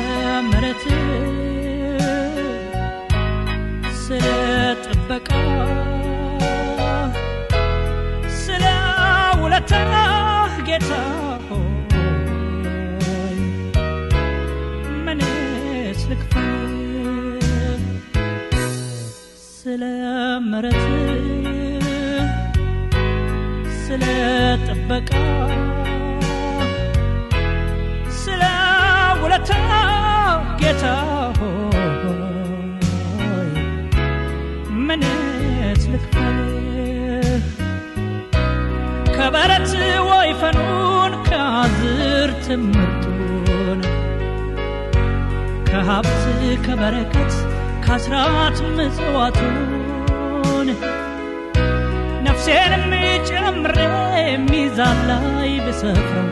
ምረት ስለ ጥበቃ ስለ ውለታ ጌታ ሆይ ምንስ ልክፈል ስለ ምረት ስለ ጥበቃ ስለ ውለታ ጌታ ሆይ ምንስ ልክፈል ከበረት ወይፈኑን ከአዝርት ምርጡን ከሀብት ከበረከት ከአስራት ምጽዋቱን ነፍሴንም ጨምሬ ሚዛን ላይ ብሰፍረው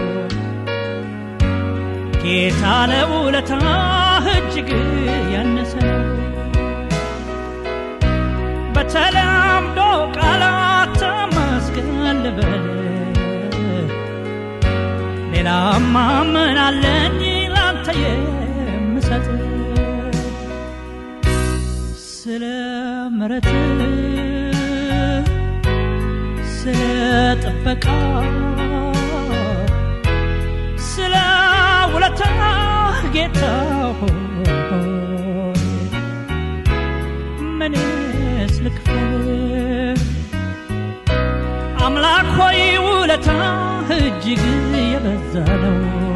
ጌታ ለውለታ እጅግ ያነሰ ነው። በተለምዶ ቃላት ተመስገን ልበል ሌላማ ምን አለኝ ላንተ የምሰጥ ስለ ምረት ስለ ጥበቃ ስለ ውለታ ጌታ ሆይ ምንስ ልክፈል አምላክ ሆይ ውለታ እጅግ የበዛ ነው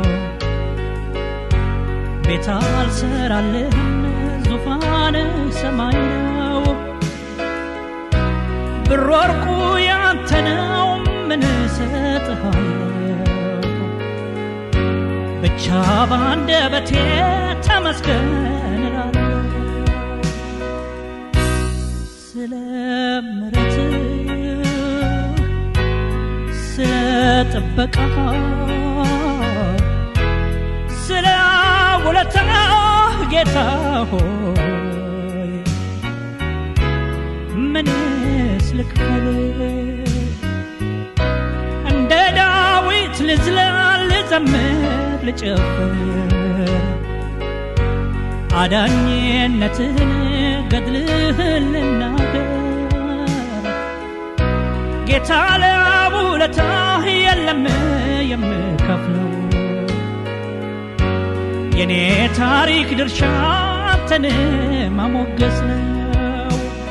ቤት አልሰራልህም ዙፋን ሰማይ ነው ብር ወርቁ ያንተ ነው ምን እሰጥሃለሁ ብቻ በአንደበቴ ተመስገን እላለሁ ስለ ምረት ስለ ጥበቃ ስለ ውለታ ጌታ ሆይ ምንስ ልክፈል እንደ ዳዊት ልዝለል ልዘምር ልጨፍር አዳኝነትህን ገድልህን ልናገር ጌታ ለውለታህ የለም የምከፍለው የኔ ታሪክ ድርሻ አንተን ማሞገስ ነው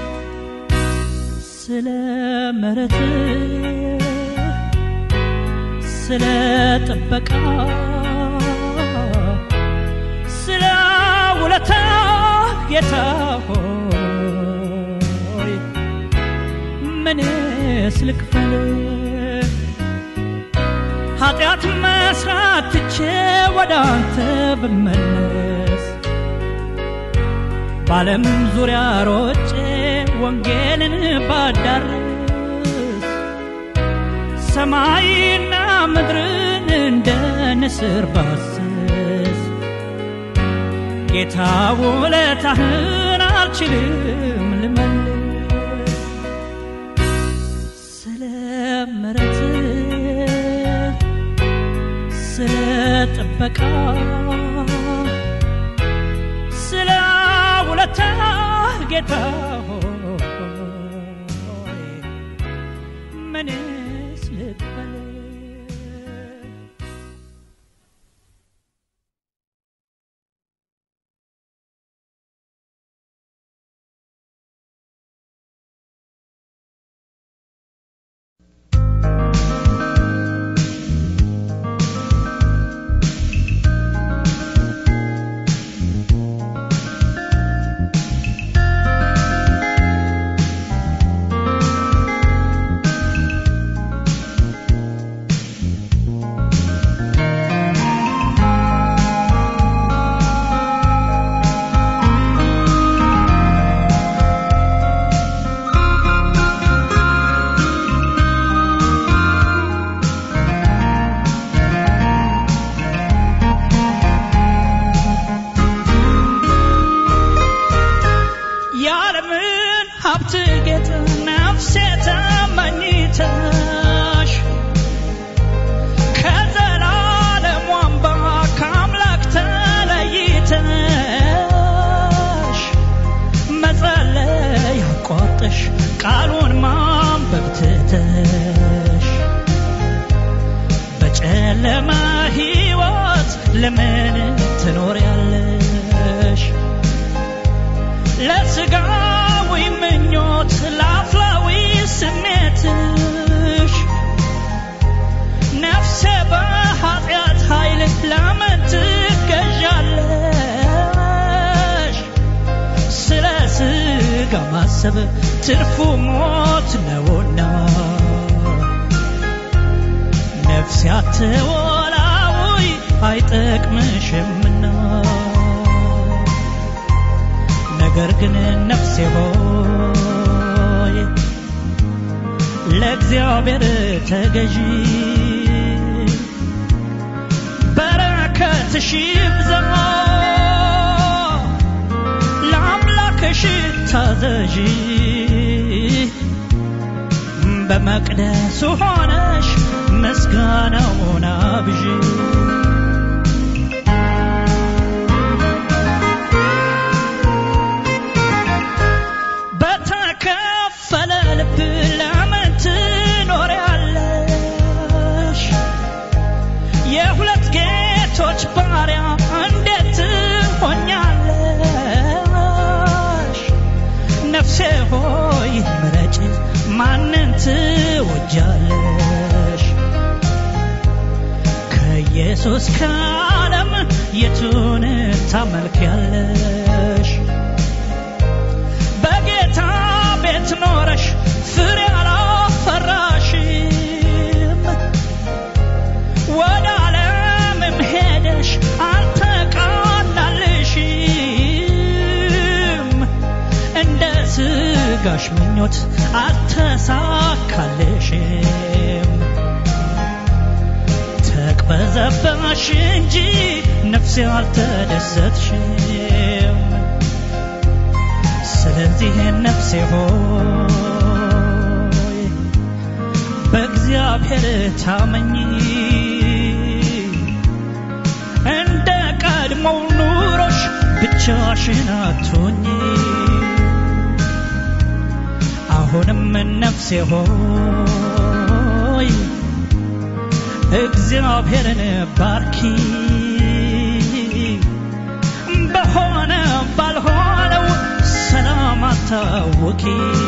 ስለ ምረት ስለ ጥበቃ ስለ ውለታ ጌታ ሆይ ምንስ ልክፈል ኃጢአት መስራት ትቼ ወደ አንተ ብመለስ በዓለም ዙሪያ ሮጬ ወንጌልን ባዳርስ ሰማይና ምድርን እንደ ንስር ባስስ ጌታ ውለታህን አልችልም ልመልስ ስለ ምረት ስለ ጥበቃ ስለ ውለታ ጌታ ሆይ ምንስ ልክፈል የዓለምን ሀብት ጌጥ ነፍሴ ተመኝተሽ ከዘላለም አምባ ከአምላክ ተለይ ማሰብ ትርፉ ሞት ነውና ነፍሴ አትወላውይ አይጠቅምሽምና ነገር ግን ነፍሴ ሆይ ለእግዚአብሔር ተገዢ በረከትሽ ይብዛ ለአምላክሽ ታዘዢ በመቅደሱ ሆነሽ ምስጋናውን አብዢ በተከፈለ ልብ ለምን ትኖሪያለሽ? የሁለት ጌቶች ባሪያ እንዴት ትሆኛለሽ? ነፍሴ ሆይ ምረጭ፣ ማንን ትወጃለሽ? ከኢየሱስ ከዓለም የቱን ታመልኪያለሽ? በጌታ ቤት ኖረሽ ፍሬ አላፈራሽም። ወደ ዓለምም ሄደሽ አልተቃናልሽም። እንደ ስጋሽ ምኞት አልተሳካልሽም። ተቅበዘበሽ እንጂ ነፍሴ አልተደሰትሽም። ስለዚህ ነፍሴ ሆይ በእግዚአብሔር ታመኝ፣ እንደ ቀድሞው ኑሮሽ ብቻሽን አትሁኝ። አሁንም ነፍሴ ሆይ እግዚአብሔርን ባርኪ በሆነ ባልሆነው ሰላም አታውቂ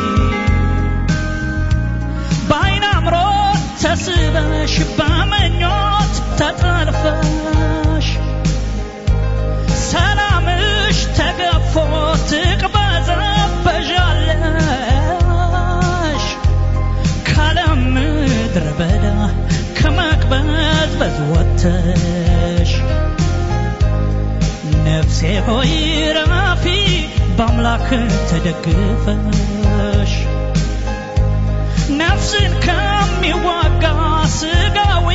በአይን አምሮት ተስበሽ በምኞት ተጠልፈሽ ሰላምሽ ተገፎ ትቅበዘበዣለሽ ካለም ምድረ በዳ ከመቅበዝበዝ ወጥተሽ ነፍሴ ሆይ ረፊ በአምላክ ተደግፈሽ ነፍስን ከሚዋጋ ስጋዊ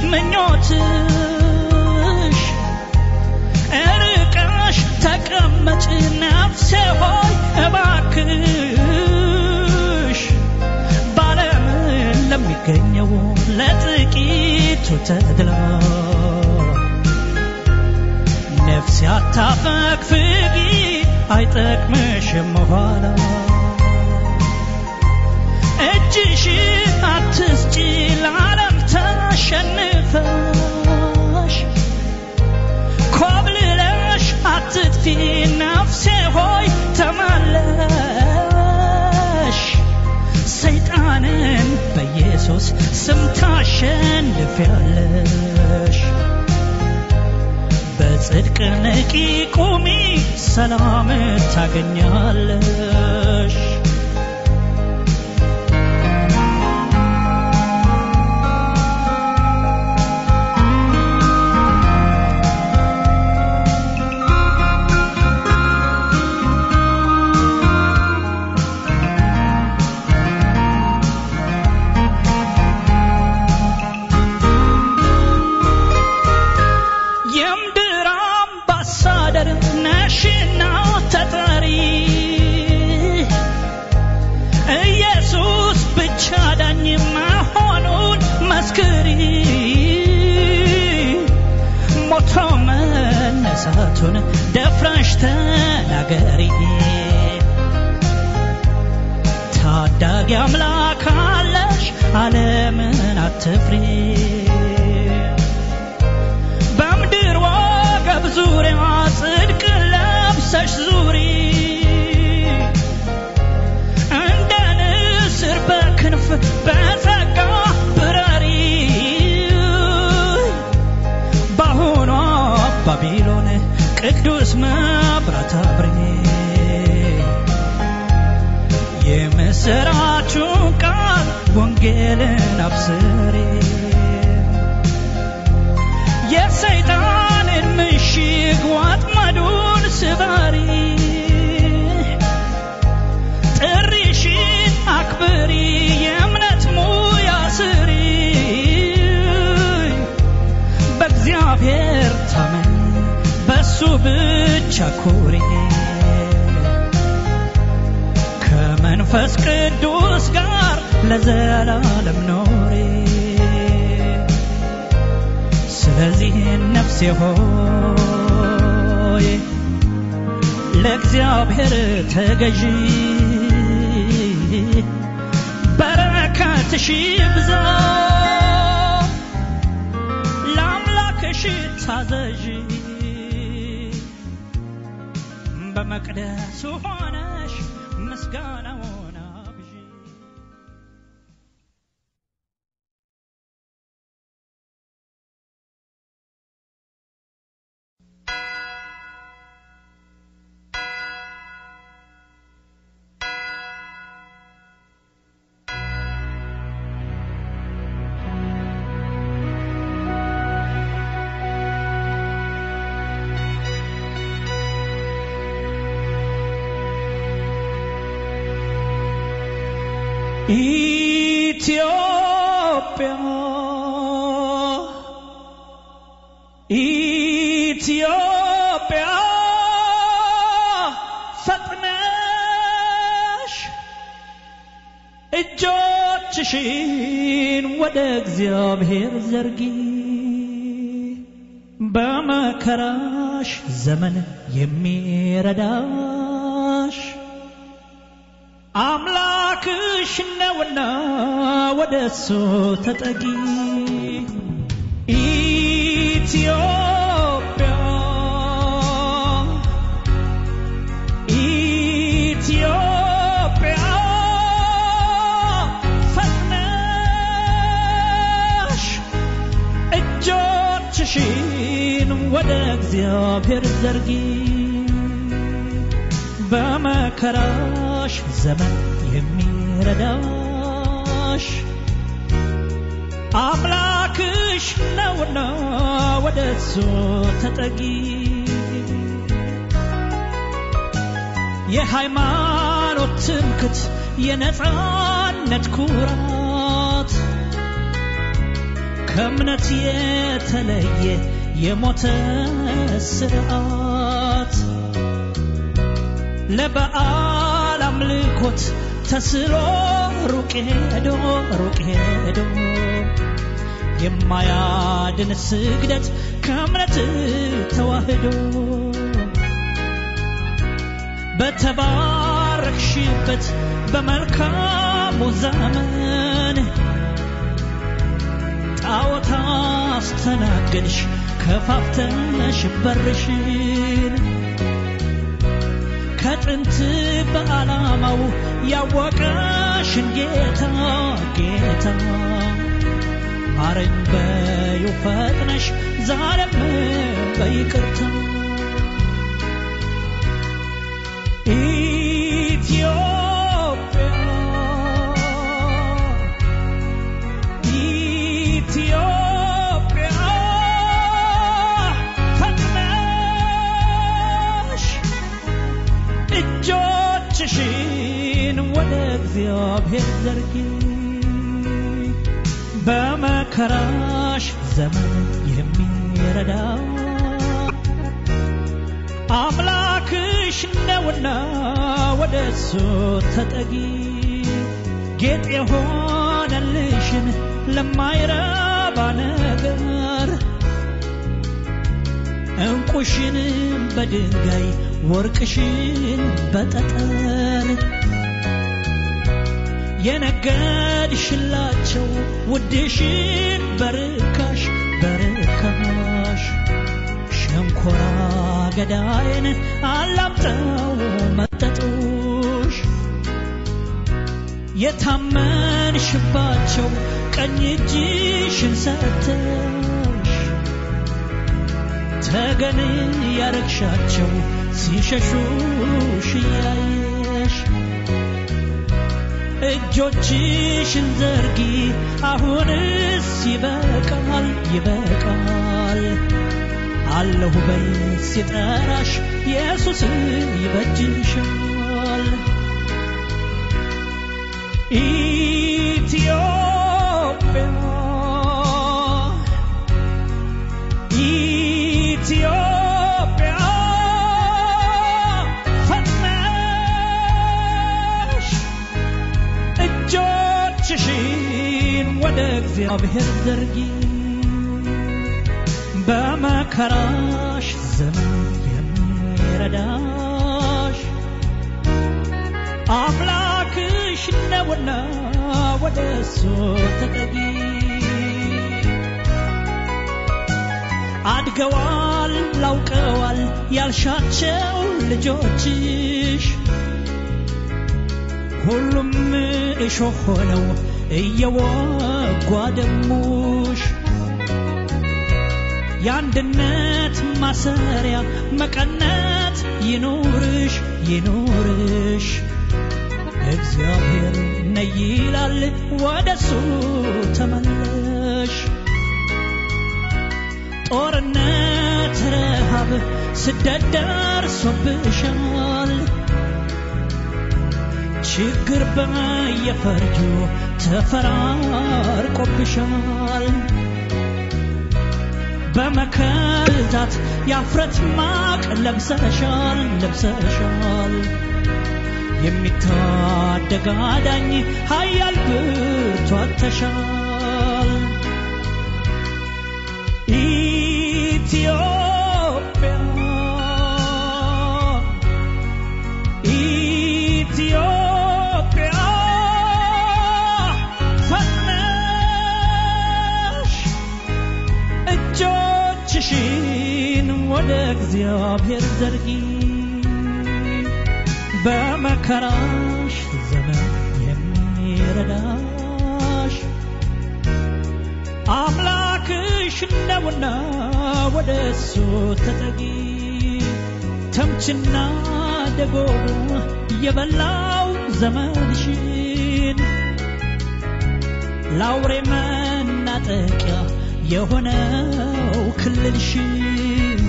ምኞትሽ እርቀሽ ተቀመጭ ነፍሴ ሆይ እባክሽ ባለም ለሚገኘው ለጥቂቱ ተድላ ነፍሴ አታፈግፍጊ አይጠቅምሽም ኋላ እጅሽ አትስጪ ለዓለም ተሸንፈሽ ኮብልለሽ አትጥፊ ነፍሴ ሆይ ተመለሽ ሰይጣንን በኢየሱስ ስም ታሸንፊያለሽ በጽድቅ ንቂ ቁሚ ሰላም ታገኛለሽ የምድር አምባሳደር ነሽና ተጠሪ ኢየሱስ ብቻ ዳኝ መሆኑን መስክሪ ሞቶ መነሳቱን ደፍረሽ ተናገሪ ታዳጊ አምላክ አለሽ ዓለምን አትፍሪ በምድር ወገብ ዙሪያ ጽድቅ ለብሰሽ ዙሪ እንደ ንስር በክንፍ በጸጋ ብረሪ በአሁኗ ባቢሎን ቅዱስ መብራት አብሪ የምስራቹን ቃል ወንጌልን አብስሬ የሰይጣንን ምሽግ ዋጥመዱን ስበሪ ጥሪሽን አክብሪ የእምነት ሙያ ስሪ በእግዚአብሔር ታመን በሱ ብቻ ኩሪ ከመንፈስ ቅዱስ ጋር ለዘላለም ኖሬ ስለዚህ ነፍሴ ሆይ ለእግዚአብሔር ተገዢ በረከትሽ ይብዛ ለአምላክሽ ታዘዢ በመቅደሱ ሆነሽ ምስጋናውን አብዢ ኢትዮጵያ ኢትዮጵያ ፈጥነሽ እጆችሽን ወደ እግዚአብሔር ዘርጊ በመከራሽ ዘመን የሚረዳሽ አምላክሽ ነውና ወደ እሱ ተጠጊ ኢትዮጵያ ኢትዮጵያ ፈጥነሽ እጆችሽን ወደ እግዚአብሔር ዘርጊ በመከራሽ ዘመን የሚረዳሽ አምላክሽ ነውና ወደ እሱ ተጠጊ የሃይማኖት ትምክት የነፃነት ኩራት ከእምነት የተለየ የሞተ ስርዓት ለበዓል አምልኮት ተስሎ ሩቅ ሄዶ ሩቅ ሄዶ የማያድን ስግደት ከእምነት ተዋህዶ በተባረክሽበት በመልካሙ ዘመን ጣዖት አስተናገድሽ ከፋፍተሽ በርሽን ከጥንት በዓላማው ያወቀሽን ጌታ ጌታ ማረኝ በዩ ፈጥነሽ ዛሬም በይቅርታ ኢትዮጵያ ኢትዮጵያ ፈጥነሽ እጆችሽን ወደ እግዚአብሔር ዘርጊ በመከራሽ ዘመን የሚረዳ አምላክሽ ነውና ወደ እሱ ተጠጊ ጌጥ የሆነልሽን ለማይረባ ነገር እንቁሽን በድንጋይ ወርቅሽን በጠጠር የነገድሽላቸው ውድሽን በርካሽ በርካሽ ሸንኮራ ገዳይን አላምጠው መጠጡሽ የታመንሽባቸው ቀኝ እጅሽን ሰተሽ ተገን ያረግሻቸው ሲሸሹሽ እያየሽ እጆችሽን ዘርጊ አሁንስ ይበቃል ይበቃል አለሁ በይ ሲጠራሽ ኢየሱስ ይበጅሻል ኢትዮጵያ ኢትዮጵያ ፈጥነሽ እጆችሽን ወደ እግዚአብሔር ዘርጊ በመከራሽ ዘመን የሚረዳሽ አምላክሽ ነውና ወደ እሱ ተጠጊ አድገዋል ላውቀዋል ያልሻቸው ልጆችሽ ሁሉም እሾህ ሆነው እየወጓ ደሙሽ የአንድነት ማሰሪያ መቀነት ይኑርሽ ይኑርሽ እግዚአብሔር ነይ ይላል ወደሱ ተመለሽ ጦርነት ረሃብ ስደት ደርሶብሻል ችግር በየፈርጁ ተፈራርቆብሻል በመከዛት የአፍረት ማቅ ለብሰሻል ለብሰሻል የሚታደግ አዳኝ ኃያል ብርቱ አጥተሻል ኢትዮጵያ ኢትዮጵያ ፈጥነሽ እጆችሽን ወደ እግዚአብሔር ዘርጊ በመከራሽ ዘመን የሚረዳሽ አምላክሽ ነውና ወደ እሱ ተጠጊ ተምችና ደጎሎ የበላው ዘመንሽን ለአውሬ መናጠቂያ የሆነው ክልልሽን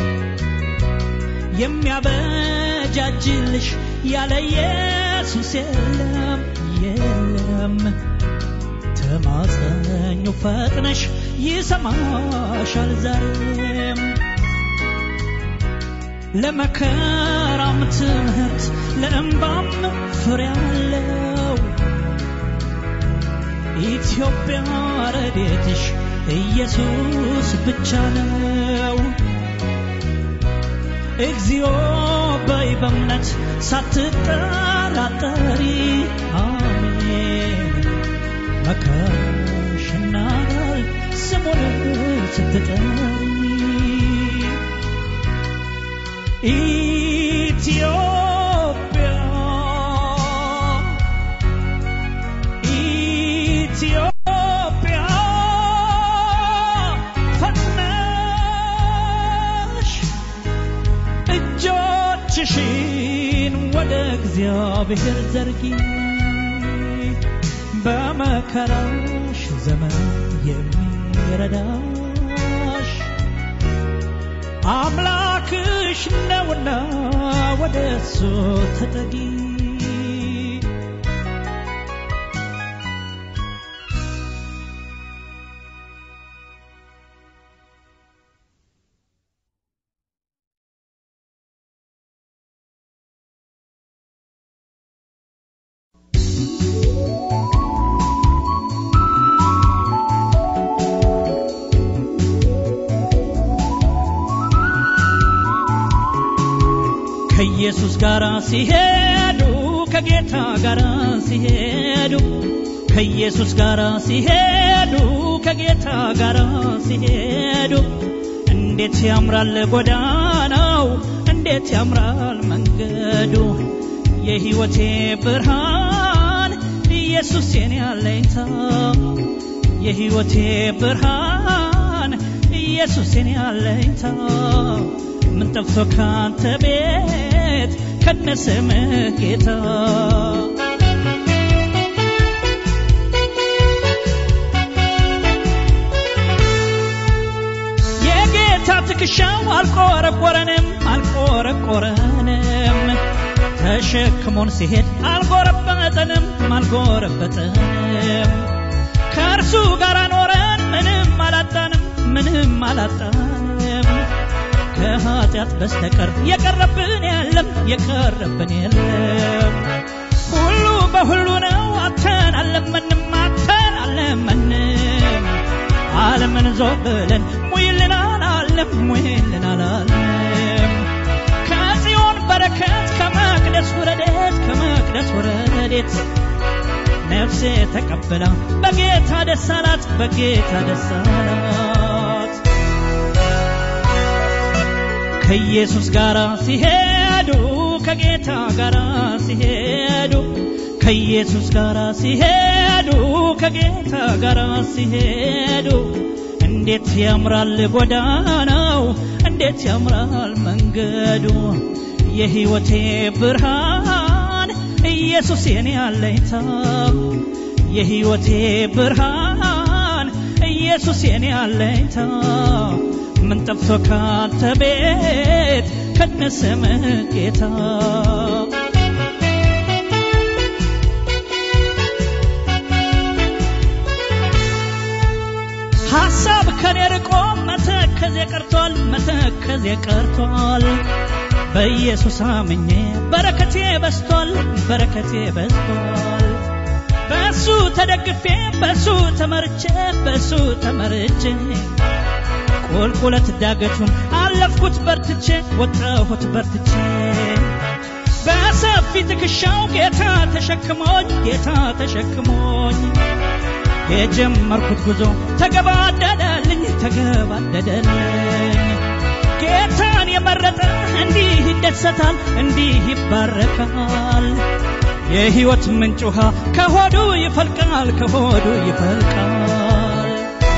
የሚያበጃጅልሽ ያለ ኢየሱስ የለም የለም ተማጸኙ ፈጥነሽ ይሰማሻል ዛሬም ለመከራም ትምህርት ለእንባም ፍሬ አለው ኢትዮጵያ ረዴትሽ ኢየሱስ ብቻ ነው እግዚኦ በይ በእምነት ሳትጠራጠሪ አሜን መከራሽና ቃል ስሙን ስትጠሪ ኢትዮጵያ ኢትዮጵያ ፈጥነሽ እጆችሽን ወደ እግዚአብሔር ዘርጊ በመከራሽ ዘመን የሚረዳሽ አምላክሽ ነውና ወደ እሱ ተጠጊ ከኢየሱስ ጋር ሲሄዱ ከጌታ ጋር ሲሄዱ ከኢየሱስ ጋር ሲሄዱ ከጌታ ጋር ሲሄዱ እንዴት ያምራል ጎዳናው እንዴት ያምራል መንገዱ የሕይወቴ ብርሃን ኢየሱስ የኔ አለኝታ የሕይወቴ ብርሃን ኢየሱስ የኔ አለኝታ ምን ጠፍቶ ካንተ ቤት ከነስምህ ጌታ ትከሻው አልቆረቆረንም አልቆረቆረንም ተሸክሞን ሲሄድ አልጎረበጠንም አልጎረበጠንም ከእርሱ ጋር ኖረን ምንም አላጣንም ምንም አላጣንም ከኃጢአት በስተቀር የቀረብን የለም የቀረብን የለም ሁሉ በሁሉ ነው አተን አለመንም አተን አለመንም ዓለምን ዞር ብለን ሙይልን አላለም ሙይልን አላለም ከጽዮን በረከት ከመቅደስ ውረደት ከመቅደስ ውረደት ነፍሴ ተቀብላ በጌታ ደስ አላት በጌታ ደስ አላት ከኢየሱስ ጋር ሲሄዱ ከጌታ ጋር ሲሄዱ ከኢየሱስ ጋር ሲሄዱ ከጌታ ጋር ሲሄዱ እንዴት ያምራል ጎዳናው እንዴት ያምራል መንገዱ የሕይወቴ ብርሃን ኢየሱስ የኔ አለኝታ የሕይወቴ ብርሃን ኢየሱስ የኔ አለኝታ ምን ጠፍቶ ካንተ ቤት ከነስምህ ጌታ ሐሳብ ከኔ ርቆ መተከዜ ቀርቷል መተከዜ ቀርቷል በኢየሱስ አምኜ በረከቴ በስቷል በረከቴ በስቷል በሱ ተደግፌ በሱ ተመርቼ በሱ ተመርቼ ቁልቁለት ዳገቱን አለፍኩት በርትቼ ወጣሁት በርትቼ በሰፊ ትከሻው ጌታ ተሸክሞኝ ጌታ ተሸክሞኝ የጀመርኩት ጉዞ ተገባደደልኝ ተገባደደልኝ ጌታን የመረጠ እንዲህ ይደሰታል እንዲህ ይባረካል የሕይወት ምንጭ ውሃ ከሆዱ ይፈልቃል ከሆዱ ይፈልቃል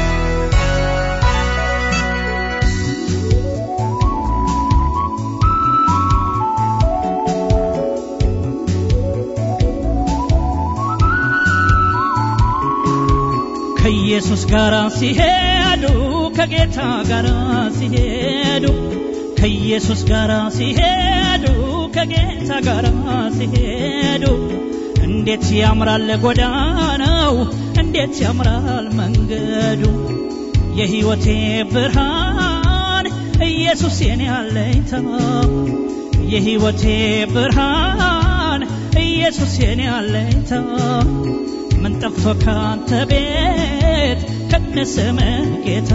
ከኢየሱስ ጋር ሲሄዱ ከጌታ ጋር ሲሄዱ ከኢየሱስ ጋር ሲሄዱ ከጌታ ጋር ሲሄዱ እንዴት ያምራል ጎዳናው እንዴት ያምራል መንገዱ የሕይወቴ ብርሃን ኢየሱስ የኔ አለኝታ የሕይወቴ ብርሃን ኢየሱስ የኔ አለኝታ ምን ጠፍቶ ካንተ ቤት ከነስምህ ጌታ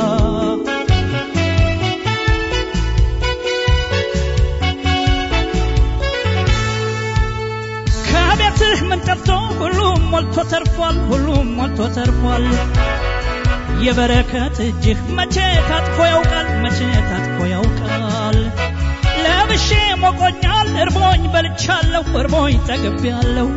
ከቤትህ ምን ጠፍቶ ሁሉም ሞልቶ ተርፏል ሁሉም ሞልቶ ተርፏል የበረከት እጅህ መቼ ታጥፎ ያውቃል መቼ ታጥፎ ያውቃል ለብሼ ሞቆኛል እርቦኝ በልቻለሁ እርቦኝ ጠግቤያለሁ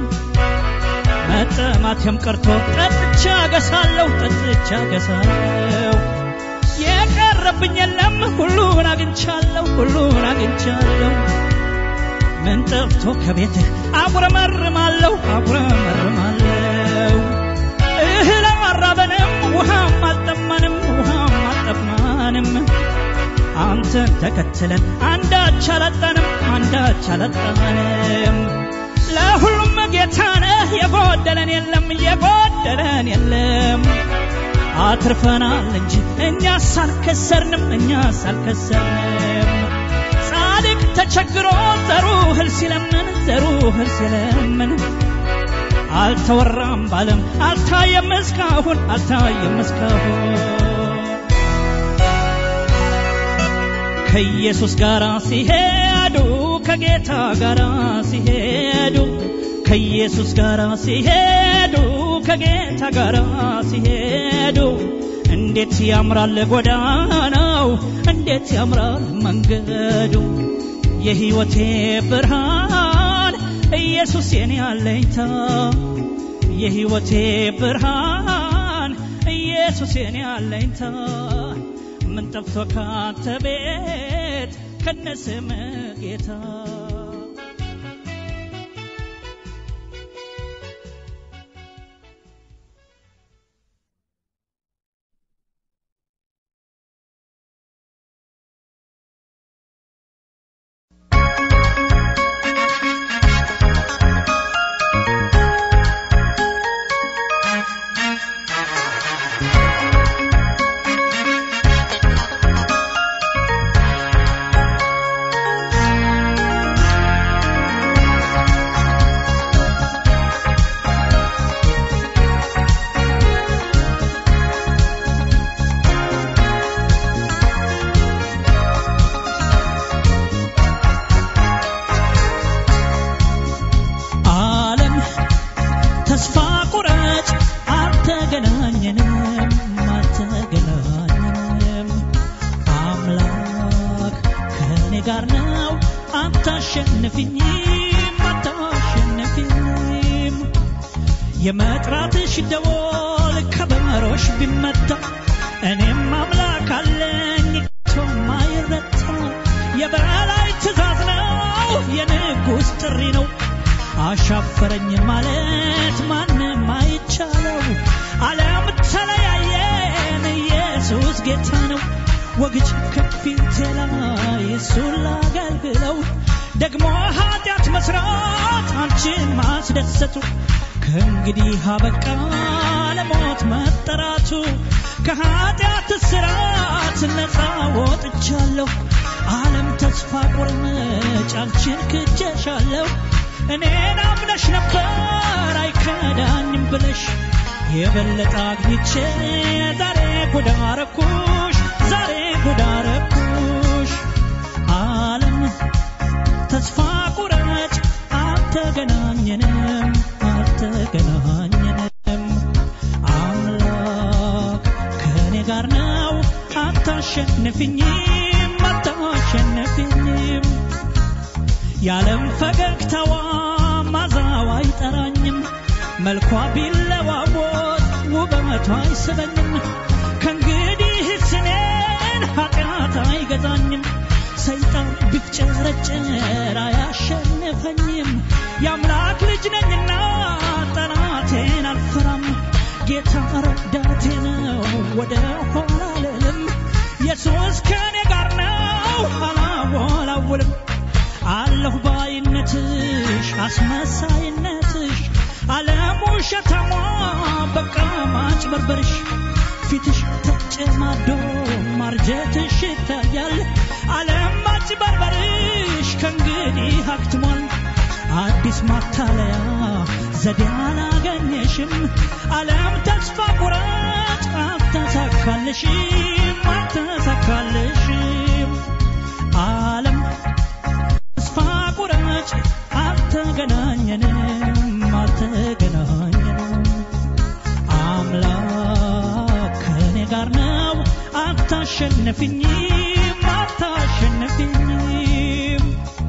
መጠማቴም ቀርቶ ጠጥቻ ገሳለሁ ጠጥቻ ገሳለሁ የቀረብኝ የለም ሁሉን አግኝቻለሁ ሁሉን አግኝቻለሁ ምን ጠፍቶ ከቤትህ አጉረመርማለሁ አጉረመርማለሁ እህል አራበንም ውሃም አልጠማንም ውሃም አልጠማንም አንተን ተከትለን አንዳች አላጣንም አንዳች አላጣንም ለሁሉም ጌታ ነህ የጎደለን የለም የጎደለን የለም አትርፈናል እንጂ እኛስ አልከሰርንም እኛስ አልከሰርንም ጻድቅ ተቸግሮ ዘሩ እህል ሲለምን ዘሩ እህል ሲለምን አልተወራም ባለም አልታየም እስካሁን አልታየም እስካሁን ከኢየሱስ ጋር ሲሄዱ ከጌታ ጋር ሲሄዱ ከኢየሱስ ጋር ሲሄዱ ከጌታ ጋር ሲሄዱ እንዴት ያምራል ጎዳናው እንዴት ያምራል መንገዱ የሕይወቴ ብርሃን ኢየሱስ የኔ አለኝታ የሕይወቴ ብርሃን ኢየሱስ የኔ አለኝታ ምን ጠፍቶ ካንተ ቤት ከነስም ጌታ አታሸንፊኝም አታሸንፊኝም የመጥራትሽ ደወል ከበሮሽ ቢመታ እኔም አምላክ አለኝ ከቶ ማይረታ የበላይ ትእዛዝ ነው የንጉሥ ጥሪ ነው አሻፈረኝ ማለት ማንም አይቻለው ዓለም ተለያየን ኢየሱስ ጌታ ነው ወግጅ ከፊቴ ላይ እሱን ላገልግለው ደግሞ ኃጢአት መስራት አንቺን ማስደሰቱ ከእንግዲህ አበቃ ለሞት መጠራቱ ከኃጢአት ስራት ነፃ ወጥቻለሁ ዓለም ተስፋ ቁርምጭ አንቺን ክጀሻለሁ እኔን አምነሽ ነበር አይከዳኝም ብለሽ የበለጠ አግኝቼ ዛሬ ጉዳረኩሽ ዛሬ ጉዳረኩሽ ዓለም ተስፋ ቁረጭ አልተገናኘንም አልተገናኘንም አምላክ ከእኔ ጋር ነው አታሸንፍኝም አታሸንፍኝም የዓለም ፈገግታዋ ማዛዋ አይጠራኝም መልኳ ቢለዋወጥ ውበቷ አይስበኝም ከእንግዲህ ስኔን ኃጢአት አይገዛኝም ሰይጣን ቢፍጨረጨር አያሸንፈኝም የአምላክ ልጅ ነኝና ጠላቴን አልፈራም ጌታ ረዳቴ ነው ወደ ኋላ አልልም ኢየሱስ ከእኔ ጋር ነው አላወላውልም አለሁ ባይነትሽ አስመሳይነትሽ ዓለም ውሸታሟ በቃ ማጭበርበርሽ ፊትሽ ተጨማዶ ማርጀትሽ ይታያል ዓለም ማጭበርበርሽ ከእንግዲህ አክትሟል አዲስ ማታለያ ዘዴ አላገኘሽም ዓለም ተስፋ ቁረጭ አልተሳካልሽም አልተሳካልሽም ዓለም ተስፋ ቁረጭ አልተገናኘንም አልተገናኘንም አምላክ ከእኔ ጋር ነው አታሸንፍኝም አታሸንፍኝም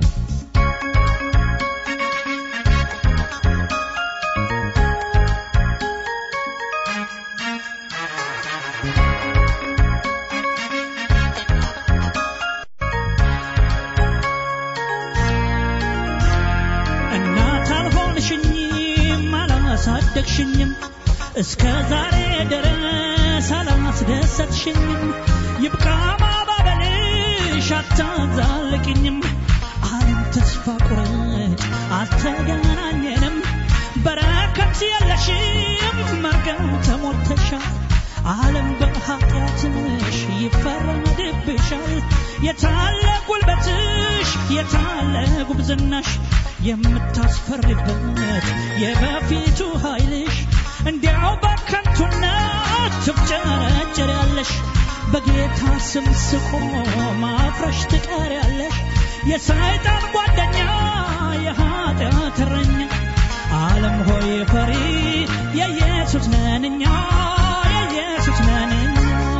እናት አልሆንሽኝም አላሳደግሽኝም እስከ ዛሬ ድረስ አላስደሰትሽኝም ይብቃ ማባበልሽ አታዛልቅኝም ዓለም ተስፋ ቁረጭ አልተገናኘንም በረከት የለሽም መርገም ተሞልተሻል ዓለም በኃጢአትሽ ይፈረድብሻል የታለ ጉልበትሽ የታለ ጉብዝናሽ የምታስፈሪበት የበፊቱ ኃይልሽ እንዲያው በከንቱነት ትፍጨረጨሪያለሽ በጌታ ስም ስቆም ማፍረሽ ትቀሪያለሽ የሰይጣን ጓደኛ የኃጢአት እረኛ ዓለም ሆይ ፈሪ የኢየሱስ ነንኛ የኢየሱስ ነንኛ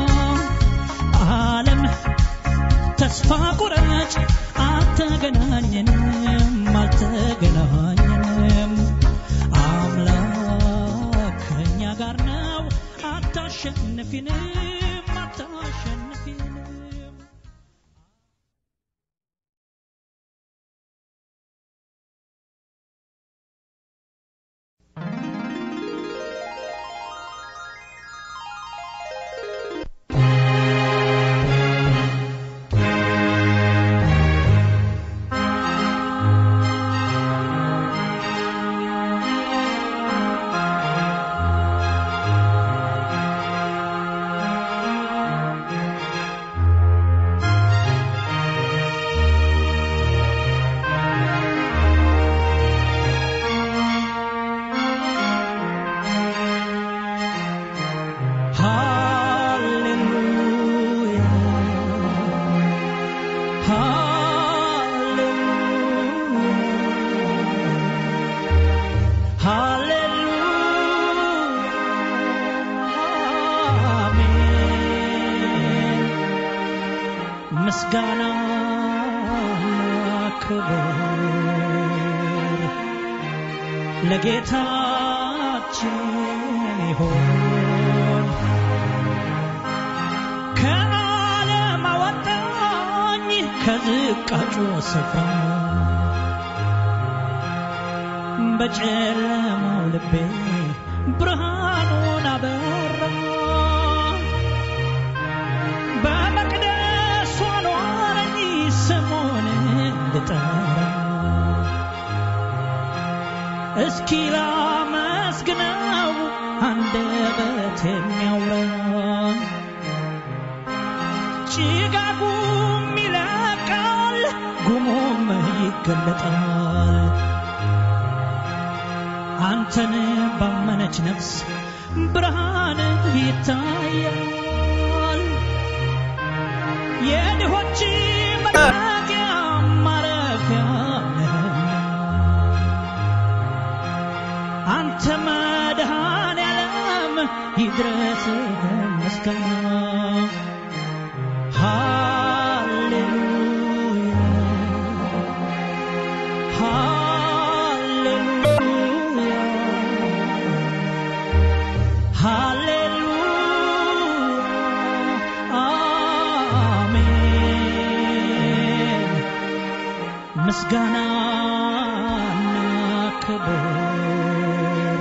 ዓለም ተስፋ ቁረጭ አልተገናኘንም አልተገናኘንም አምላክ ከእኛ ጋር ነው አታሸንፊንም አታሸንፊንም ምስጋና ክብር ክብር ለጌታችን ይሆን ከዓለም አወጣኝ ከዝቃጩ ስፍራ በጨለማው ልቤ ብርሃኑን አበራ በመቅደሱ አኖረኝ ስሙን እንድጠራ እስኪ ላመስግነው አንደበት የሚያውራ ጭጋጉም ይለቃል ጉሙም ይገለጣል አንተን ባመነች ነፍስ ብርሃን ይታያል የድሆች መጠጊያ ማረፊያ ነህና አንተ መድኃኔ ዓለም ይድረስ ምስጋና ሃሌሉያ ሃሌሉያ ሃሌሉያ አሜን ምስጋናና ክብር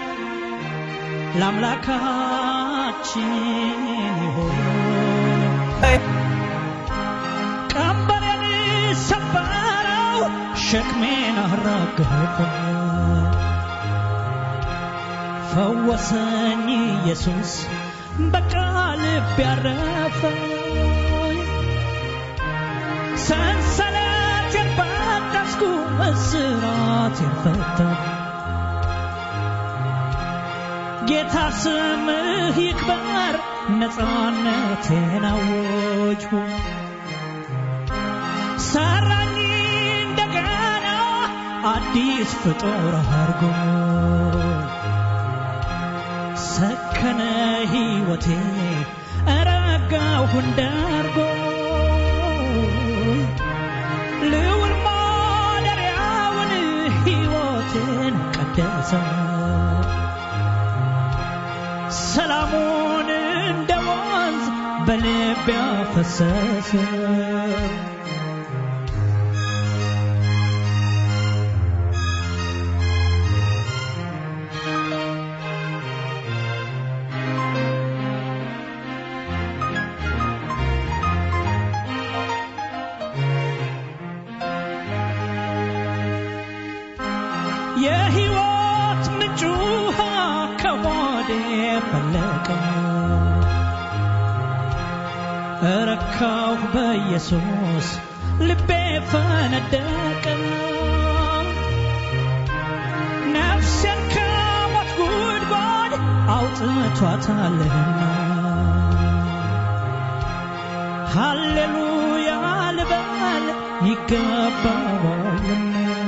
ለአምላካችን ይሆን ቀንበሬን ሰበረው ሸክሜን አራገፈ ፈወሰኝ ኢየሱስ በቃልብ ያረፈ ሰንሰለቴን በጠስኩ እስራቴን ፈታ ጌታ ስምህ ይክበር ነፃነቴን አወጅሁ ሰራኝ እንደገና አዲስ ፍጡር አርጎ ሰከነ ሕይወቴ ረጋሁ እንዳርጎ ልውል ማደሪያውን ሕይወቴን ቀደሰ ሰላሙን እንደ ወንዝ በልቤ አፈሰሰ የሕይወት ምንጭ ውሃ ከሆዴ ፈለቀ እረካሁ በኢየሱስ ልቤ ፈነደቀ ነፍሴን ከሞት ጉድጓድ አውጥቷታልና ሃሌሉያ ልበል ይገባዋልና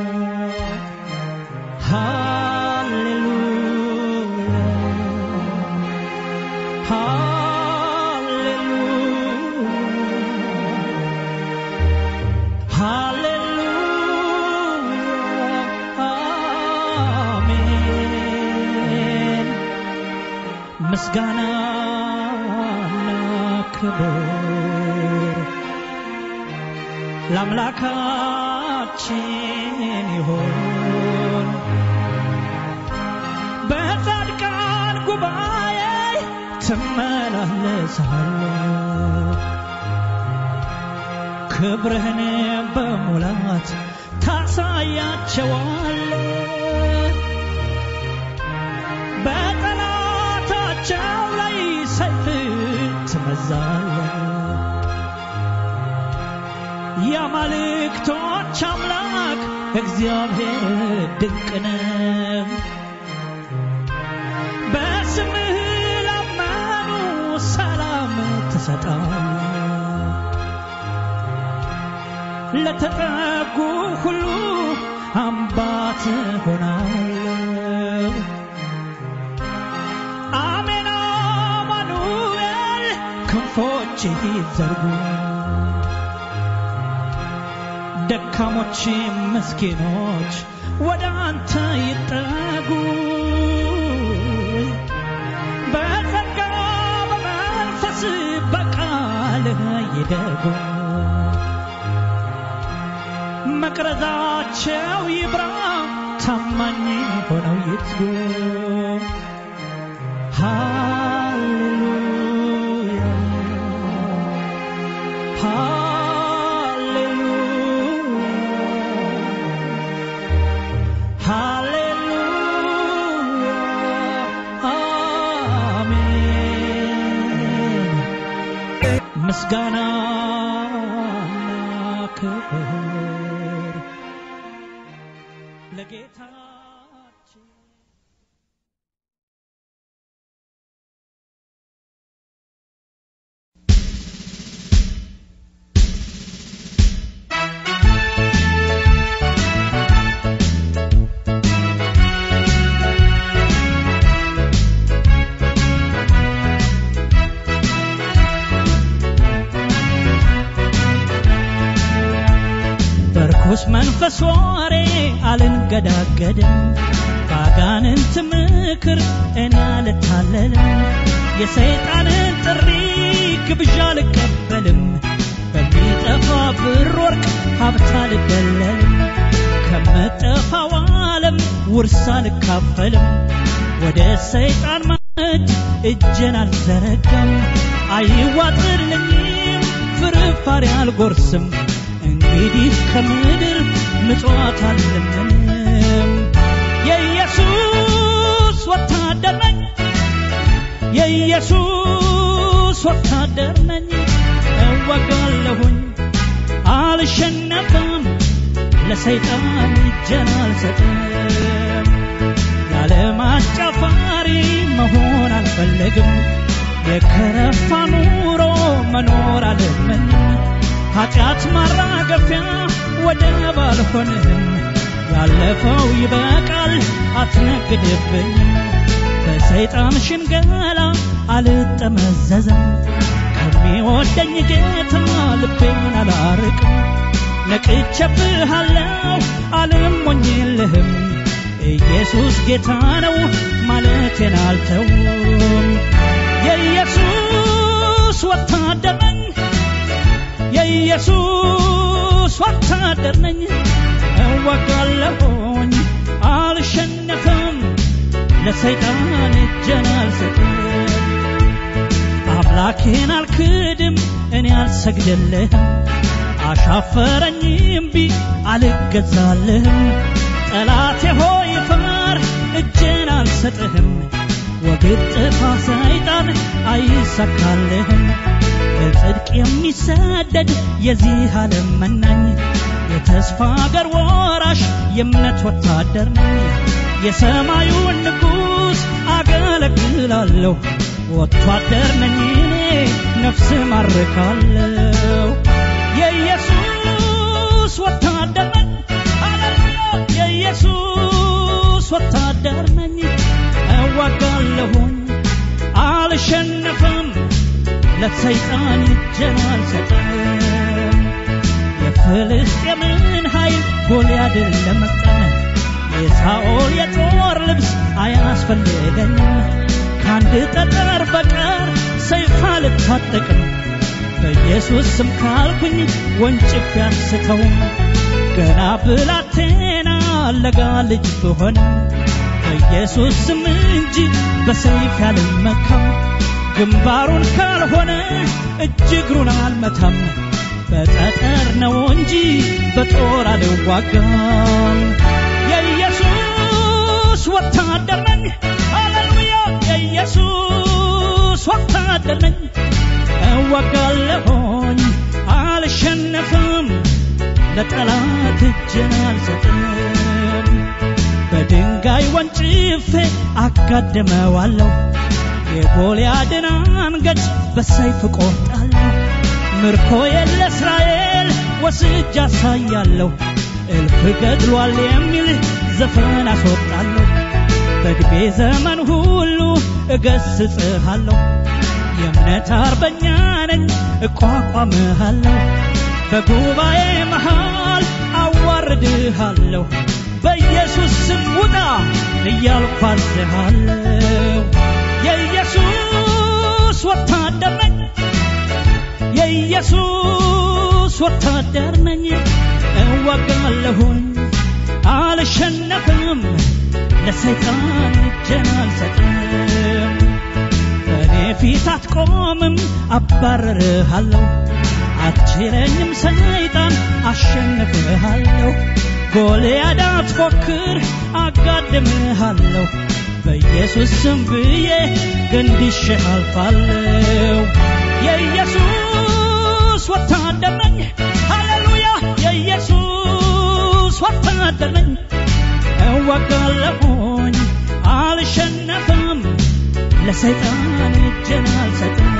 Hallelujah. Hallelujah. አሜን። ምስጋናና ክብር ለአምላካችን ይሆን በጻድቃን ጉባኤ ትመላለሳለህ ክብርህን በሙላት ታሳያቸዋለህ በጠላታቸው ላይ ሰይፍ ትመዛለህ የአማልክቶች አምላክ እግዚአብሔር ድንቅ ነው በስምህ ላመኑ ሰላም ትሰጣለህ ለተጠጉ ሁሉ አምባ ትሆናለህ አሜን አማኑኤል ክንፎችህ ይዘርጉ ደካ ደካሞች ምስኪኖች ወደ አንተ ይጠጉ በጸጋ በመንፈስ በቃልህ ይደጉ መቅረዛቸው ይብራ ታማኝ ሆነው ይትጉ ሃሌሉያ ሃሌሉያ ሃሌሉያ አሜን ምስጋና ክብር ለጌታችን በርኩስ መንፈስ ወሬ አልንገዳገድም ባጋንንት ምክር እኔ አልታለልም የሰይጣንን ጥሪ ግብዣ አልቀበልም በሚጠፋ ብር ወርቅ ሀብት አልደለልም ከምጠፋው ዓለም ውርስ አልካፈልም ወደ ሰይጣን ማዕድ እጄን አልዘረጋም አይዋጥልኝም ፍርፋሪ አልጎርስም እንግዲህ ከምድር ምጽዋት አልለምንም የኢየሱስ ወታደር ነኝ የኢየሱስ ወታደር ነኝ እወጋለሁኝ አልሸነፍም ለሰይጣን እጄን አልሰጥም ያለ ማጫፋሪ መሆን አልፈለግም የከረፋ ኑሮ መኖር አልመኝም ኃጢአት ማራገፊያ ወደብ አልሆንም ያለፈው ይበቃል አትነግድብኝም በሰይጣን ሽንገላ አልጠመዘዝም ከሚወደኝ ጌታ ልቤን አላርቅም ነቅቼብሃለሁ አልሞኝልህም ኢየሱስ ጌታ ነው ማለቴን አልተውም የኢየሱስ ወታደር ነኝ የኢየሱስ ወታደር ነኝ እወጋለሁኝ አልሸነፍም ለሰይጣን እጄን አልሰጥም አምላኬን አልክድም እኔ አልሰግድልህም አሻፈረኝ እምቢ አልገዛልህም ጠላቴ ሆይ ፈር እጄን አልሰጥህም ወግድ ጥፋ ሰይጣን አይሳካልህም በጽድቅ የሚሰደድ የዚህ ዓለም መናኝ የተስፋ አገር ወራሽ የእምነት ወታደር ነኝ የሰማዩን ንጉሥ አገለግላለሁ ወታደር ነኝ እኔ ነፍስ ማርካለሁ የኢየሱስ ወታደር ነኝ ሃሌሉያ የኢየሱስ ወታደር ነኝ እዋጋለሁኝ አልሸነፍም ለሰይጣን እጄን አልሰጥም የፍልስጤምን ኃይል ጎልያድን ለመቅጠም የሳኦል የጦር ልብስ አያስፈልገኝም ከአንድ ጠጠር በቀር ሰይፍ አልታጠቅም በኢየሱስ ስም ካልኩኝ ወንጭፍ ያስተው ገና ብላቴና ለጋ ልጅ ብሆንም በኢየሱስ ስም እንጂ በሰይፍ ያልመካም ግንባሩን ካልሆነ እጅ እግሩን አልመታም በጠጠር ነው እንጂ በጦር አልዋጋም የኢየሱስ ወታደር ነኝ ሃሌሉያ የኢየሱስ ወታደር ነኝ እዋጋለሁኝ አልሸነፍም ለጠላት እጄን አልሰጥም በድንጋይ ወንጭፌ አጋድመዋለሁ የጎልያድን አንገት በሰይፍ ቆርጣለሁ ምርኮዬን ለእስራኤል ወስጅ አሳያለሁ እልፍ ገድሏል የሚል ዘፈን አስወጣለሁ በዕድሜ ዘመን ሁሉ እገስጽሃለሁ የእምነት አርበኛ ነኝ እቋቋምሃለሁ በጉባኤ መሃል አዋ አዋርድሃለሁ በኢየሱስ ስም ውጣ እያልኩ አዝሃለሁ የኢየሱስ ወታደር ነኝ የኢየሱስ ወታደር ነኝ እዋጋለሁኝ አልሸነፍም ለሰይጣን እጄን አልሰጥም በእኔ ፊት አትቆምም አባረርሃለሁ አትችለኝም ሰይጣን አሸንፍሃለሁ ጎልያድ አትፎክር አጋድምሃለሁ በኢየሱስ ስም ብዬ ገንድሼ አልፋለሁ የኢየሱስ ወታደር ነኝ ሃሌሉያ የኢየሱስ ወታደር ነኝ እዋጋለሁኝ አልሸነፍም ለሰይጣን እጄን አልሰጥም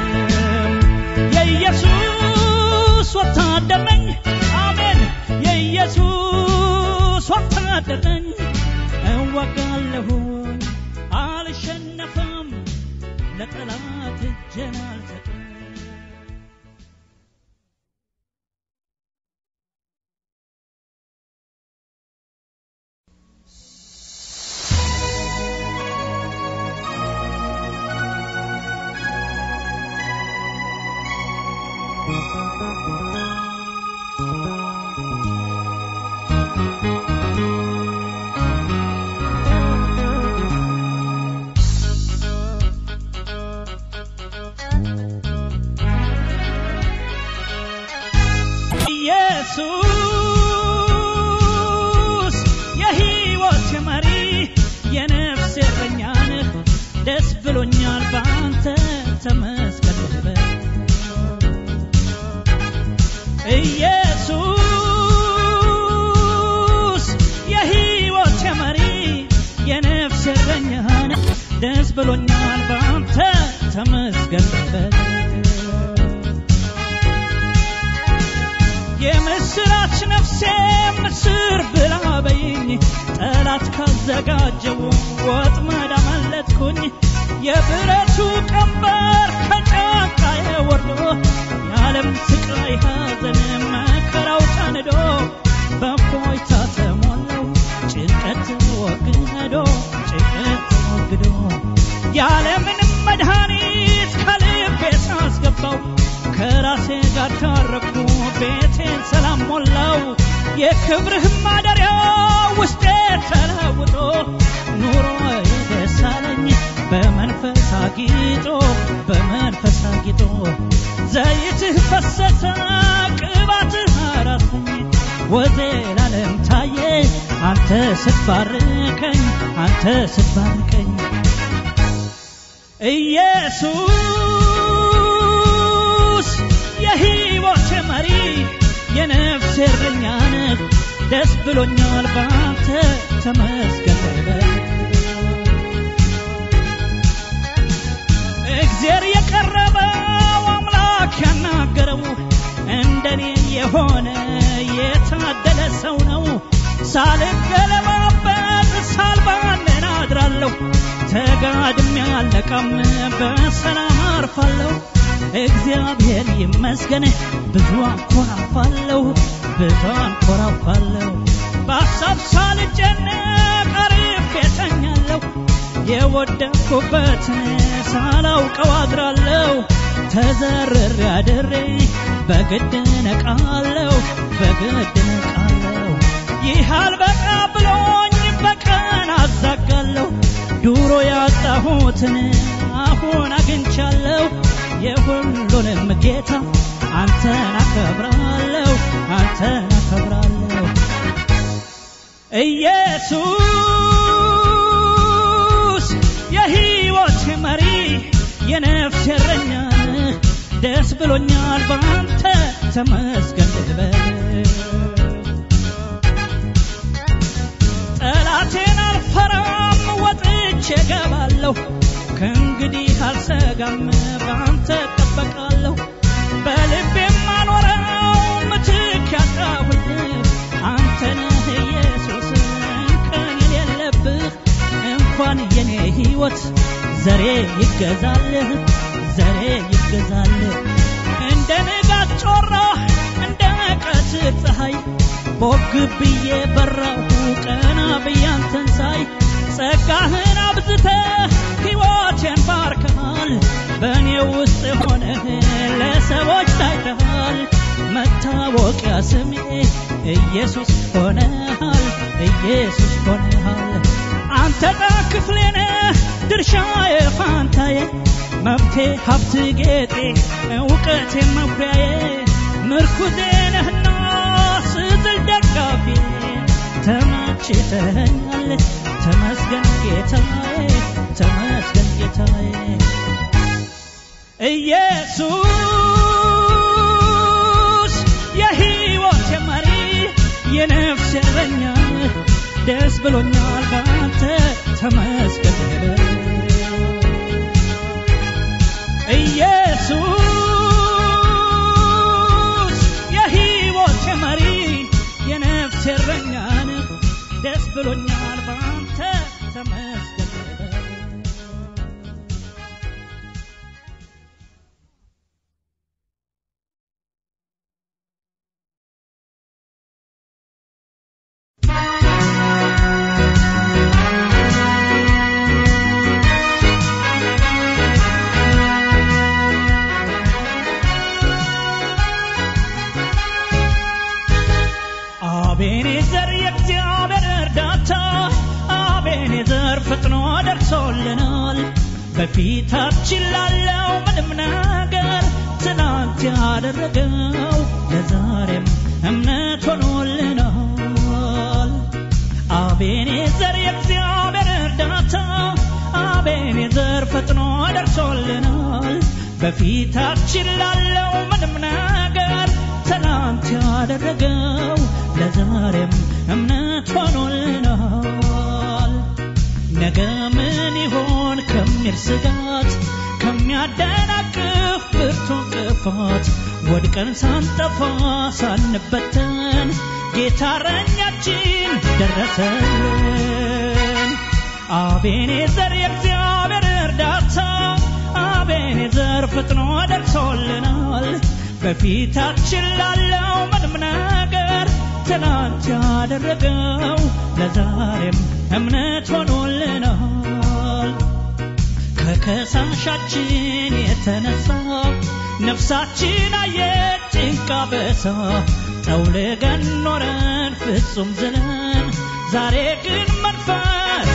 የኢየሱስ ወታደር ነኝ አሜን የኢየሱስ ወታደር ነኝ እዋጋለሁኝ አልሸነፍም ለጠላት እጄን አልሰጥም ኢየሱስ የሕይወት መሪ የነፍስ እረኛ ነህ ደስ ብሎኛል በአንተ ተመስገን ልበል ኢየሱስ የሕይወት መሪ የነፍስ እረኛ ነህ ደስ ብሎኛል በአንተ ተመስገን ልበል የምስራች ነፍሴ ምስር ብላ በይኝ ጠላት ካዘጋጀው ወጥመድ አመለጥኩኝ የብረቱ ቀንበር ከጫንቃዬ ወርዶ የዓለም ስቃይ ሐዘን መከራው ጫንዶ በእፎይታ ተሞላው ጭንቀት ተወግዶ ጭንቀት ተወግዶ ያለምንም መድኃኒት ከልቤ ሳስገባው ከራሴ ጋር ታረኩ ቤቴን ሰላም ሞላው የክብርህ ማደሪያ ውስጤ ተለውጦ ኑሮ ደስ አለኝ በመንፈስ አጊጦ በመንፈስ አጊጦ ዘይትህ ፈሰሰ ቅባትህ አራሰኝ ወዜ ላለም ታየ አንተ ስትባርከኝ አንተ ስትባርከኝ ኢየሱስ የሕይወት መሪ የነፍሴ እረኛ ነህ ደስ ብሎኛል በአንተ ተመስገን በል እግዜር የቀረበው አምላክ ያናገረው እንደኔ የሆነ የታደለ ሰው ነው ሳልገለባበት ሳልባንን አድራለሁ ተጋድሜ አለቃም በሰላም አርፋለሁ እግዚአብሔር ይመስገን ብዙ አንኮራፋለሁ ብዙ አንኮራፋለሁ በሀሳብ ሳልጨነቅ አርፌ እተኛለሁ የወደቅኩበትን ሳላውቀው አድራለሁ ተዘርሬ አድሬ በግድ ነቃለሁ በግድ ነቃለሁ ይህ አልበቃ ብሎኝ በቀን አዛጋለሁ ዱሮ ያጣሁትን አሁን አግኝቻለሁ የሁሉንም ጌታ አንተን አከብራለሁ አንተን አከብራለሁ ኢየሱስ የሕይወት መሪ የነፍስ እረኛ ነህ ደስ ብሎኛል በአንተ ተመስገን ልበል ጠላቴን አልፈራም ወጥቼ ገባለሁ ከእንግዲህ አልሰጋም በአንተ እጠበቃለሁ በልቤም አኖረው ምትክ ያጣሁልህ አንተ ነህ ኢየሱስ እንከን የሌለብህ እንኳን የኔ ሕይወት ዘሬ ይገዛልህ ዘሬ ይገዛልህ እንደ ንጋት ጮራ እንደ ቀትር ፀሐይ ቦግ ብዬ በራሁ ቀና ብዬ አንተን ሳይ ጸጋህን አብዝተ ሕይወቴን ባርከሃል በእኔ ውስጥ ሆነህ ለሰዎች ታይተሃል መታወቂያ ስሜ ኢየሱስ ሆነሃል ኢየሱስ ሆነሃል አንተ ጣ ክፍሌ ነህ ድርሻዬ ፋንታዬ መብቴ ሀብት ጌጤ እውቀቴ መኩሪያዬ ምርኩዜ ነህና ስጥል ደጋፊ ተመችተኸኛል ተመስገን ጌታዬ ተመስገን ጌታዬ ኢየሱስ የሕይወቴ መሪ የነፍሴ እረኛ ደስ ብሎኛል ባንተ ተመስገን ኢየሱስ የሕይወቴ መሪ የነፍሴ እረኛ ደስ ብሎኛል ባንተ ተመስገን አቤኔዘር የእግዚአብሔር እርዳታ አቤኔዘር ፈጥኖ ደርሶልናል በፊታችን ላለው ምንም ነገር ትናንት ያደረገው ለዛሬም እምነት ሆኖልናል አቤኔዘር የእግዚአብሔር እርዳታ አቤኔዘር ፈጥኖ ደርሶልናል በፊታችን ላለው ምንም ነገር ትናንት ያደረገው ለዛሬም እምነት ሆኖልናል ነገ ምን ይሆን ከሚል ስጋት ከሚያደናቅፍ ብርቱ እንቅፋት ወድቀን ሳንጠፋ ሳንበተን ጌታ እረኛችን ደረሰልን አቤኔዘር የእግዚአብሔር እርዳታ አቤኔዘር ፈጥኖ ደርሶልናል በፊታችን ላለው ምንም ነገር ትናንት ያደረገው ለዛሬም እምነት ሆኖልናል ከከሳሻችን የተነሳ ነፍሳችን አየች ጭንቃ በሳ ጠውልገን ኖረን ፍጹም ዝለን ዛሬ ግን መንፈስ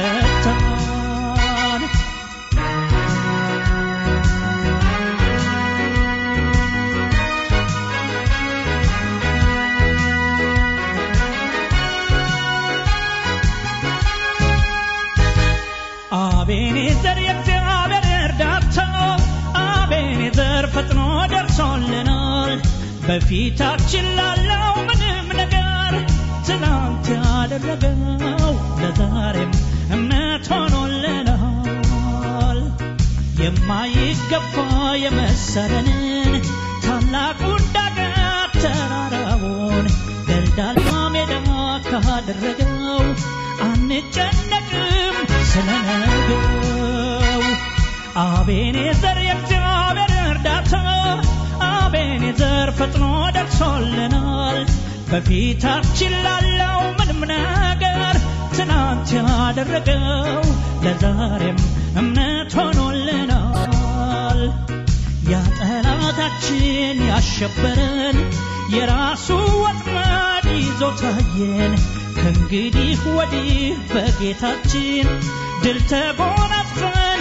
አበረታን አቤኔዘር የእግዚአብሔር እርዳታ አቤኔዘር ፈጥኖ ደርሶልናል በፊታችን ላለው ምንም ነገር ትናንት ያደረገው ለዛሬም እምነት ሆኖልናል የማይገባ የመሰለንን ታላቁን ዳገት ተራራውን ደልዳላ ሜዳ ካደረገው አንጨነቅም ስለነገው አቤኔዘር የእግዚአብሔር እርዳታ አቤኔዘር ፈጥኖ ደርሶልናል በፊታችን ላለው ምንም ነገር ትናንት ያደረገው ለዛሬም እምነት ሆኖልናል ያ ጠላታችን ያሸበረን የራሱ ወጥመድ ይዞ ታየን ከእንግዲህ ወዲህ በጌታችን ድል ተጎናጽፈን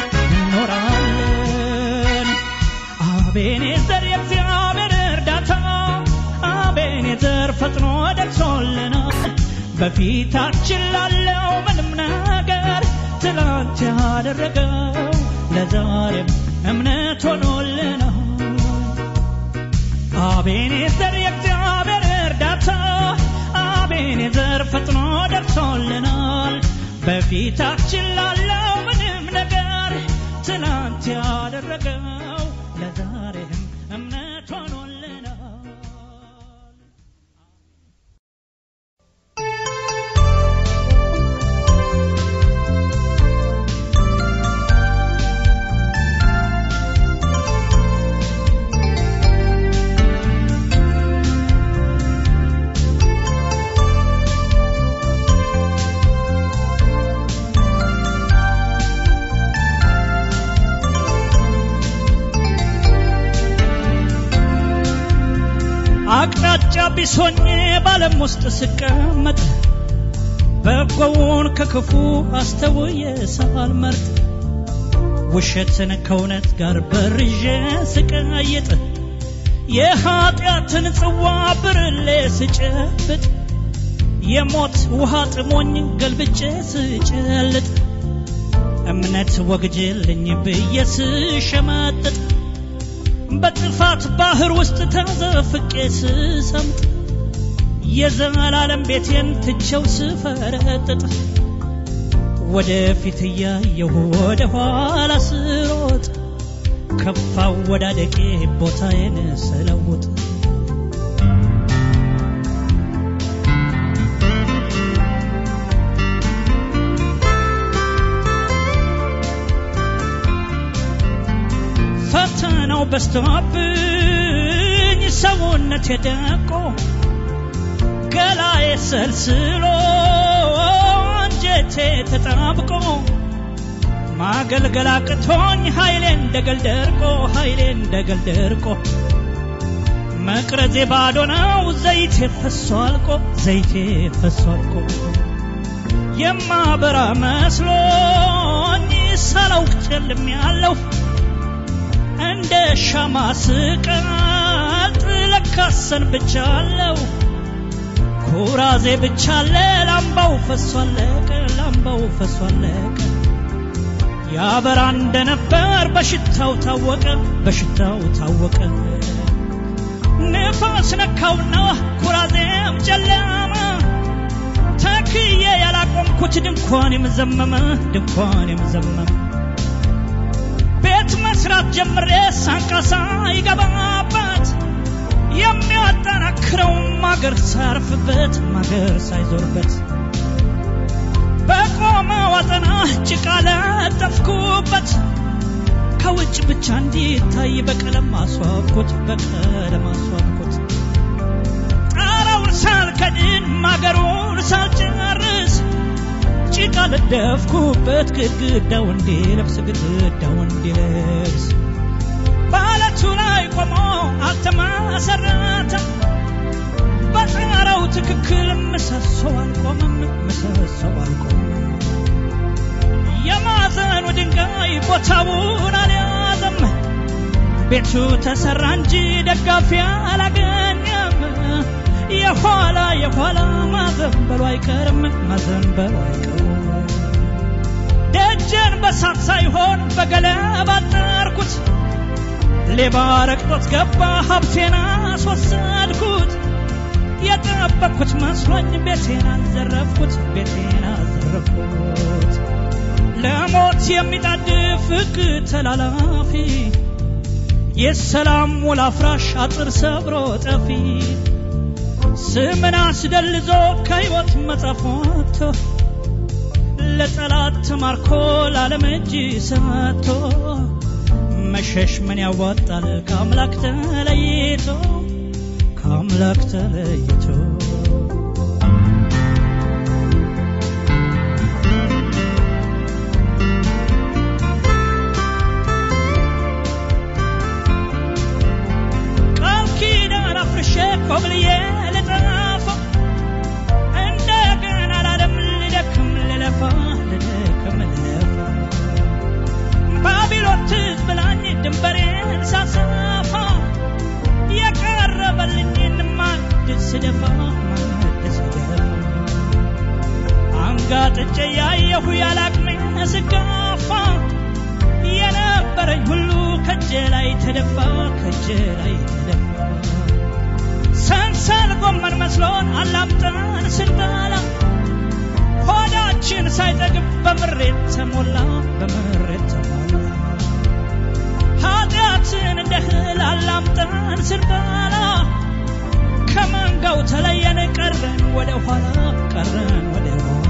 እንኖራለን አቤኔዘር የእግዚአብሔር እርዳታ አቤኔዘር ፈጥኖ ደርሶልናል በፊታችን ላለው ምንም ነገር ትላንት ያደረገው ለዛሬም እምነት ሆኖልናል አቤኔዘር የእግዚአብሔር እርዳታ አቤኔዘር ፈጥኖ ደርሶልናል በፊታችን ላለው ምንም ነገር ትናንት ያደረገው ለዛሬም እምነት ሆኖልናል አዲስ ሆኜ ባለም ውስጥ ስቀመጥ በጎውን ከክፉ አስተውዬ ሳልመርጥ ውሸትን ከእውነት ጋር በርዤ ስቀይጥ የኀጢአትን ጽዋ ብርሌ ስጨብጥ የሞት ውሃ ጥሞኝ ገልብጬ ስጨልጥ እምነት ወግጅልኝ ብዬ ስሸመጥጥ በጥፋት ባህር ውስጥ ተዘፍቄ ስሰምጥ የዘላለም ቤቴን ትቼው ስፈረጥጥ ወደፊት እያየሁ ወደ ኋላ ስሮጥ ከፋው ወዳደቄ ቦታዬን ስለውጥ ፈተናው በስቶብኝ ሰውነት የደቆ ገላዬ ሰልስሎ አንጀቴ ተጣብቆ ማገልገል አቅቶኝ ኃይሌ እንደገል ደርቆ ኃይሌ እንደገል ደርቆ መቅረዜ ባዶ ነው ዘይቴ ፈሶ አልቆ ዘይቴ ፈሶ አልቆ የማበራ መስሎኝ ሳላውቅ ጨልም ያለው እንደ ሻማ ስቀልጥ ለካሰን ብቻለሁ ኩራዜ ብቻለ ላምባው ፈሶ አለቀ ላምባው ፈሶ አለቀ ያበራ እንደነበር በሽታው ታወቀ በሽታው ታወቀ ንፋስ ነካውና ኩራዜም ጨለመ ተክዬ ያላቆምኩት ድንኳን የምዘመመ ድንኳን የምዘመመ ቤት መስራት ጀምሬ ሳንቃሳ ይገባበት የሚያጠናክረው ማገር ሳያርፍበት ማገር ሳይዞርበት በቆመ ዋጠና ጭቃ ለጠፍኩበት ከውጭ ብቻ እንዲታይ በቀለም አስዋብኩት በቀለም አስዋብኩት ጣራውን ሳልከድን ማገሩን ሳልጨርስ ጭቃ ለደፍኩበት ግድግዳው እንዲለብስ ግድግዳው እንዲለብስ በአለቱ ላይ ቆሞ አልተመሰረተም በጣራው ትክክል ምሰሶ አልቆመም ምሰሶ አልቆመም የማዕዘኑ ድንጋይ ቦታውን አልያዘም ቤቱ ተሰራ እንጂ ደጋፊ አላገኘም የኋላ የኋላ ማዘንበሉ አይቀርም ማዘንበሉ አይቀርም ደጀን በሳት ሳይሆን በገለባ አጠርኩት ሌባ ረግጦት ገባ ሀብቴን አስወሰድኩት የጠበቅኩት መስሎኝ ቤቴን አዘረፍኩት ቤቴን አዘረፍኩት ለሞት የሚጣድፍ ሕግ ተላላፊ የሰላም ውል አፍራሽ አጥር ሰብሮ ጠፊ ስምን አስደልዞ ከሕይወት መጽሐፍ ወጥቶ ለጠላት ተማርኮ ለዓለም እጅ ሰጥቶ መሸሽ ምን ያዋጣል ከአምላክ ተለይቶ ከአምላክ ተለይቶ ቃል ኪዳን አፍርሼ ኮብልዬ ልጠፋ እንደገና ላለም ልደክም ልለፋ ልደክም ልለፋ ባቢሎን ትዝ ብላኝ ድንበሬን ሳሰፋ የቀረበልኝን ማዕድ ስደፋ ማዕድ ስደፋ አንጋጥጬ ያየሁ ያላቅሜ ስጋፋ የነበረኝ ሁሉ ከእጄ ላይ ተደፋ ከእጄ ላይ ተደፋ ሰንሰል ጎመን መስሎን አላምጠን ስንበላ ሆዳችን ሳይጠግብ በምሬት ተሞላ በምሬት ተሞላ ኃጢአትን እንደ እህል አላምጠን ስንበላ ከመንጋው ተለየን ቀረን ወደ ኋላ ቀረን ወደ ኋላ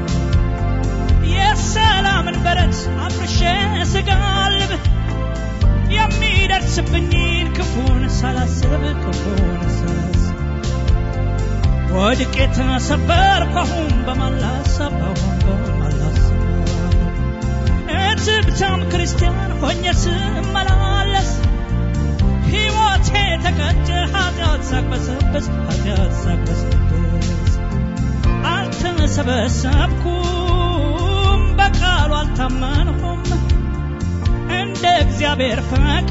የሰላምን በረት አፍርሼ ስጋልብ የሚደርስብኝን ክፉን ሳላስብ ክፉን ሳላስብ ወድቄ ተሰበርኩ አሁን በማላሰብ አሁን በማላሰብ እትብታም ክርስቲያን ሆኜ ስመላለስ ሕይወት ሕይወቴ ተቀጨ ኃጢአት ሳቅበሰብስ ኃጢአት ሳቅበሰብስ አልተሰበሰብኩም በቃሉ አልታመንኩም እንደ እግዚአብሔር ፈቃድ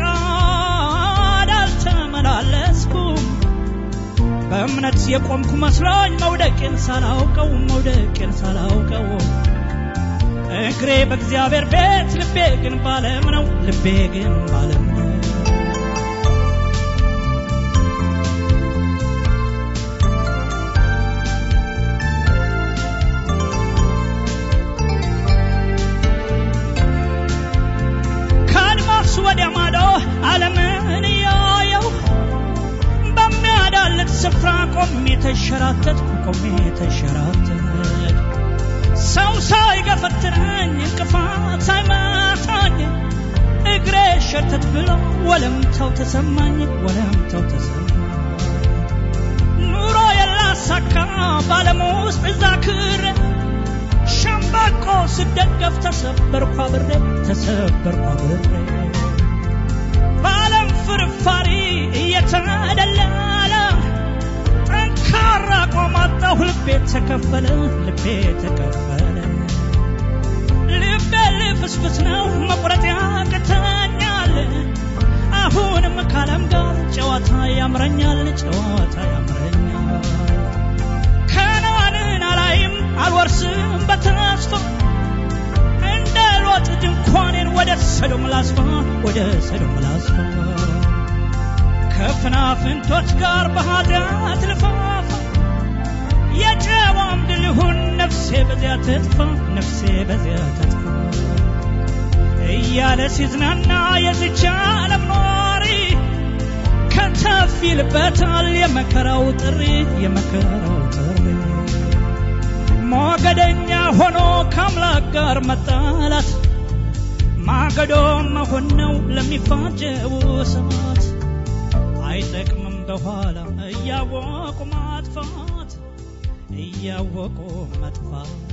አልተመላለስኩም በእምነት የቆምኩ መስሎኝ መውደቄን ሳላውቀው መውደቄን ሳላውቀው እግሬ በእግዚአብሔር ቤት ልቤ ግን ባለም ነው ልቤ ግን ባለም ነው ከአድማስ ወዲያ ማዶ ዓለምን እያየው በሚያዳልጥ ስፍራ ቆሜ ተሸራተትኩ ቆሜ ተሸራተትኩ ሰው ሳይገፈትረኝ እንቅፋት ሳይመታኝ እግሬ ሸርተት ብሎ ወለምታው ተሰማኝ ወለምታው ተሰማኝ ኑሮ የላሳካ ባለም ውስጥ እዛ ክር ሸምበቆ ስደገፍ ተሰበርኩ አብሬ ተሰበርኩ አብሬ በዓለም ፍርፋሪ እየተደለለ ጠንካራ ቆማጣሁ ልቤ ተከፈለ ልቤ ተከፈለ ልቤ ልፍስፍስ ነው መቁረጥ ያቅተኛል አሁንም ካለም ጋር ጨዋታ ያምረኛል ጨዋታ ያምረኛል ከነዓንን አላይም አልወርስም በተስፋ እንደ ሎጥ ድንኳኔን ወደ ሰዶም ላስፋ ወደ ሰዶም ላስፋ ከፍናፍንቶች ጋር በኃጢአት ልፋፋ የጨዋም ድል ይሁን ነፍሴ በዚያ ትጥፋ ነፍሴ በዚያ ትጥፋ እያለ ሲዝናና የዝቻ ዓለም ኗሪ ከተፍ ይልበታል የመከራው ጥሪ የመከራው ጥሪ ሞገደኛ ሆኖ ከአምላክ ጋር መጣላት ማገዶ መሆን ነው ለሚፋጀው ሰማት አይጠቅምም በኋላ እያወቁ ማጥፋት እያወቁ መጥፋት